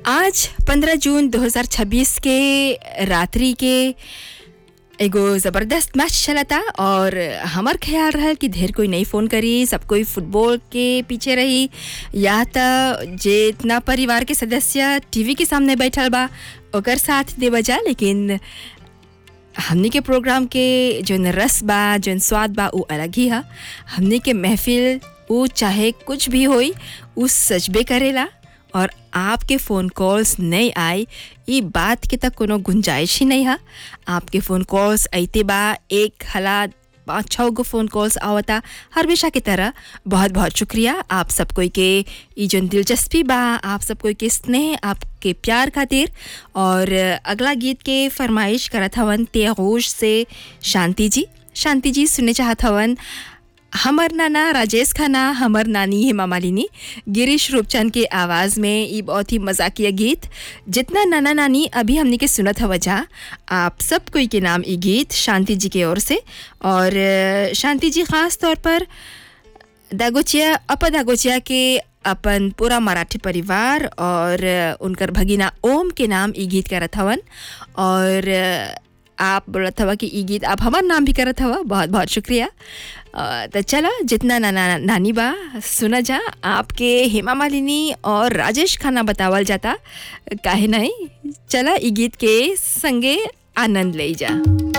आज 15 जून 2026 के रात्रि के एगो ज़बरदस्त मैच चला था और हमार ख्याल रहा कि ढेर कोई नहीं फ़ोन करी सब कोई फुटबॉल के पीछे रही या त जितना परिवार के सदस्य टीवी के सामने बैठल बा ओकर साथ देवा जा लेकिन हमनी के प्रोग्राम के जौन रस बा जौन स्वाद बा उ अलग ही है हमनी के महफिल उ चाहे कुछ भी होई उ सजबे करेला और आपके फ़ोन कॉल्स नहीं आए ये बात के तक कोनो गुंजाइश ही नहीं है आपके फ़ोन कॉल्स अइते बा एक हला पाँच छः गो फ़ोन कॉल्स आवता हमेशा की तरह बहुत बहुत शुक्रिया आप सब कोई के ई जौन दिलचस्पी बा आप सब कोई के स्नेह आपके प्यार खातिर और अगला गीत के फरमाइश करत हवन तेगोश से शांति जी शांति जी सुनने चाहत हवन हमर नाना राजेश खन्ना हमर नानी हेमा मालिनी गिरीश रूपचंद के आवाज़ में ये बहुत ही मजाकिया गीत जितना नाना नानी अभी हमने के सुनत हवा जा आप सब कोई के नाम ये गीत शांति जी के ओर से और अ, शांति जी ख़ास तौर पर दागोचिया अप दागोचिया के अपन पूरा मराठी परिवार और अ, उनकर भगिना ओम के नाम ई गीत करत हवन और अ, आप बोलत हवा कि ई गीत आप हमार नाम भी करत हवा बहुत बहुत शुक्रिया अ, तो चला जितना नाना नानी बा सुना जा आपके हेमा मालिनी और राजेश खन्ना बतावल जाता काहे नहीं चला ई गीत के संगे आनंद ले जा